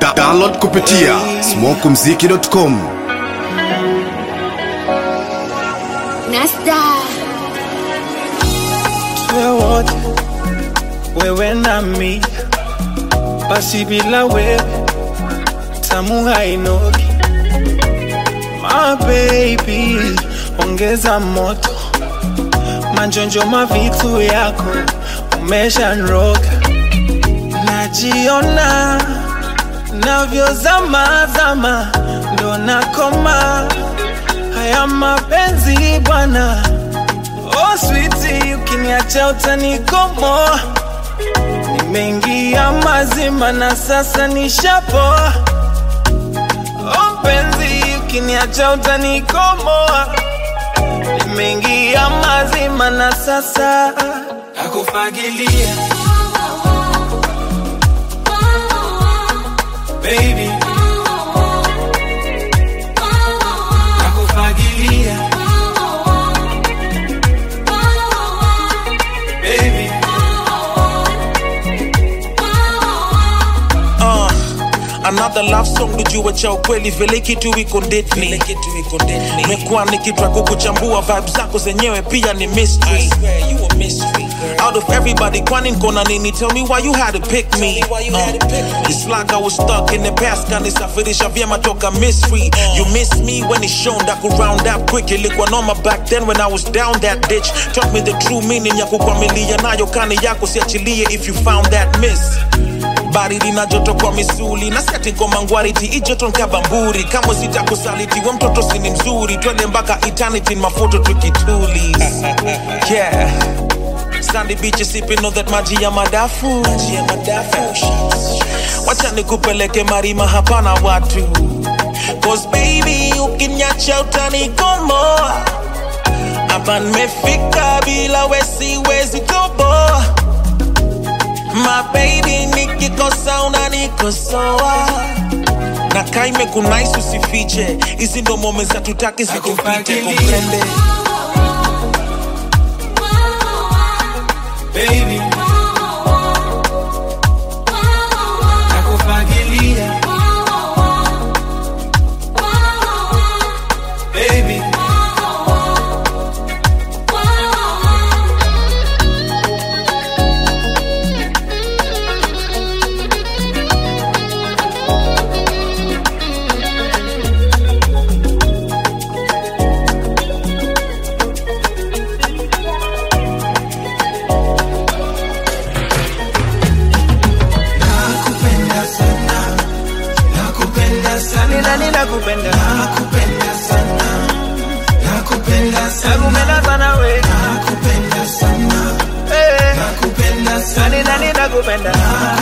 Da- Download kupitia smokumziki.com. Nasta tuwe wote, wewe nami, basi bila wewe tamu hainoki. My baby, ongeza moto, manjonjo mavitu yako umeshanroga, najiona navyozama zama, ndo nakoma haya mapenzi bwana Oh sweetie, ukiniacha utanikomoa. Nimeingia mazima na sasa nishapoa. Oh mpenzi, ukiniacha utanikomoa. Nimeingia mazima na sasa nakufagilia baby, nakufagilia baby. uh, another love song nijue cha ukweli vile kitu iko ndetni mekuwa nikitwa kukuchambua vibe zako zenyewe pia ni mystery out of everybody kwani nkona nini tell me why you had to pick me uh, it's like I was stuck in the past kanisafirisha vyema toka mystery you miss me when it's shown that could round up quick ilikuwa noma back then when I was down that ditch taught me the true meaning ya kukwamilia nayo kani yako siachilie if you found that miss baridi na joto kwa misuli na siati ngoma ngwariti ijoto nkabamburi kama sitakusaliti we mtoto sini mzuri twende mpaka eternity mafoto tukituli yeah sandy beach sipping on that maji ya madafu maji ya madafu wacha nikupeleke marima hapana watu cause baby ukinyacha utanikomoa hapa nimefika bila wesiwezi toboa My baby nikikosa unanikosoa na kaime kunais usifiche hizi ndo mome za tutaki zikupite Nakufagilia. komprende baby, nakufagilia baby, nakupenda sana, nakupenda sana, nani nakupenda, nakupenda sana, nakupenda sana, nakupenda sana we, nakupenda sana, nakupenda sana, nani nani nakupenda,